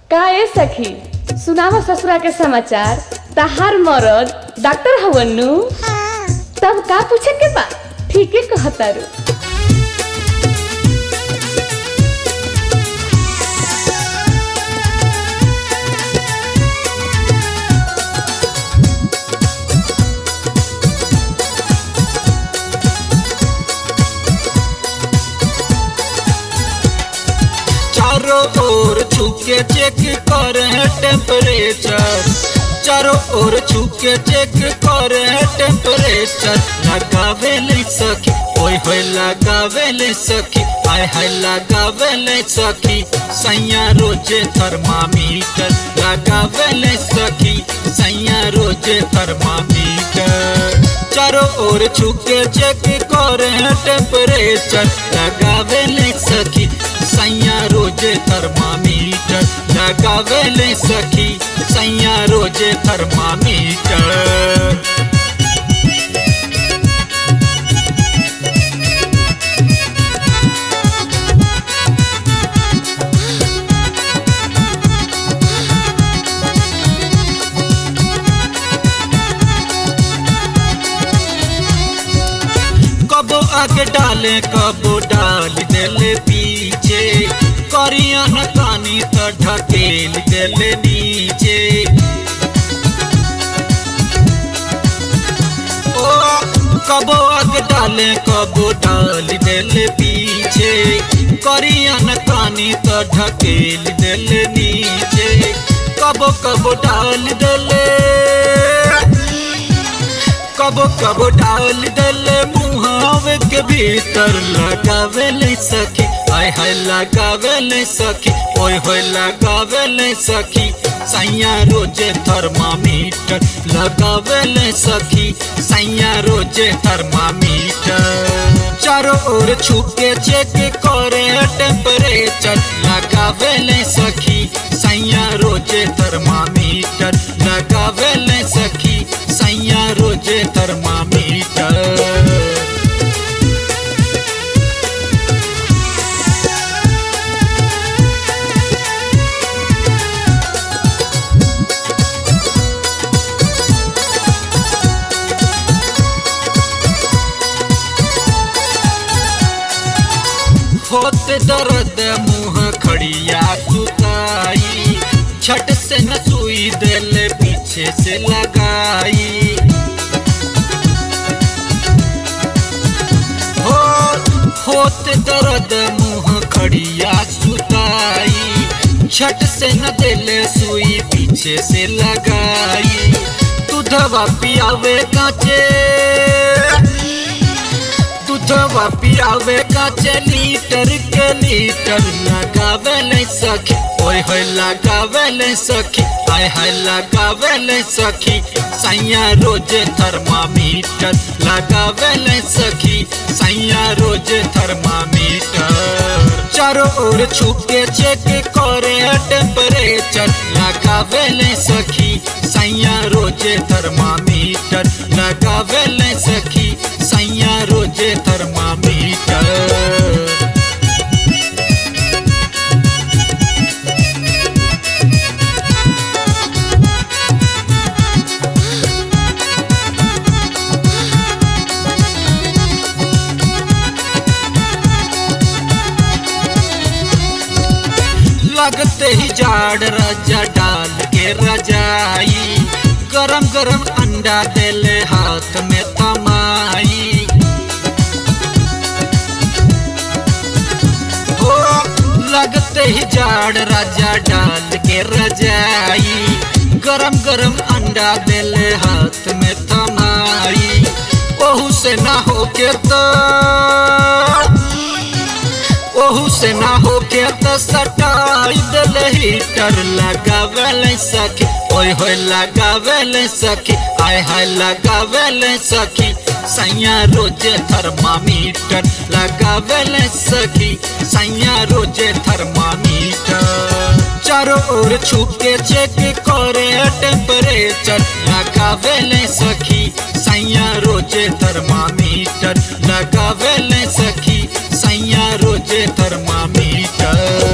का ए सखी सुनावा ससुरा के समाचार तहार मरद डॉक्टर हवन नु तब का पूछे के बा ठीके कहतारू चारों ओर छुके चेक करे टेम्परेचर चारों ओर छुके चेक करे टेम्परेचर लगावे ले सखी ओए होए लगावे ले सखी आय हाय लगावे ले सखी सैया रोजे थर्मामीटर लगावे ले सखी सैया रोजे थर्मामीटर चारों ओर छुके चेक करे टेम्परेचर लगावे ले सखी सैया रोजे थर्मामीटर लगावे ले सखी सैया रोजे थर्मामीटर कबो आगे डाले कबो डाल देले पीछे करिया न कानी तो ढकेल देले नीचे ओ कबो आगे डाले कबो डाल देले पीछे करिया न कानी तो ढकेल देले नीचे कबो कबो डाल देले कबो कबो डाल दले मुहावे के भीतर लगावे ले सखी आय हाय लगावे ले सखी ओए होए लगावे ले सखी सैया रोजे थर्मामीटर लगावे ले सखी सैया रोजे थर्मामीटर चारों ओर छुके चेक करे टेम्परेचर लगावे ले सखी सैया रोजे थर्मामीटर लगावे ले सखी सैया रोजे थर्मामीटर होते दर्द मुंह खड़िया सुताई छट से न सुई दिल पीछे से लगाई हो होते दर्द मुंह खड़िया सुताई छट से न दिल सुई पीछे से लगाई तू दवा पियावे काचे दूधवा पियावे काचे लीटर के लीटर लगावे ले सखी ओए होए लगावे ले सखी आय हाय लगावे ले सखी सैया रोजे थर्मामीटर लगावे ले सखी सैया रोजे थर्मामीटर चारों ओर छुपके चेक करे टेम्परेचर लगावे ले सखी सैया रोजे थर्मामीटर लगावे ले सखी सैया रोजे थर्मामीटर लगते ही जाड़ राजा डाल के रजाई गरम गरम अंडा देले हाथ में थमाई हो लगते ही जाड़ राजा डाल के रजाई गरम गरम अंडा देले हाथ में थमाई ओहू से ना होके तो ओहू से ना होके तो सटाई दिल हीटर लगावे ले सखी ओए होए लगावे ले सखी आय हाय लगावे ले सखी सैया रोजे थर्मामीटर लगावे ले सखी सैया रोजे थर्मामीटर चारों ओर छुपके चेक करे टेम्परेचर लगावे ले सखी सैया रोजे थर्मामीटर लगावे ले सखी सैया रोजे थर्मामीटर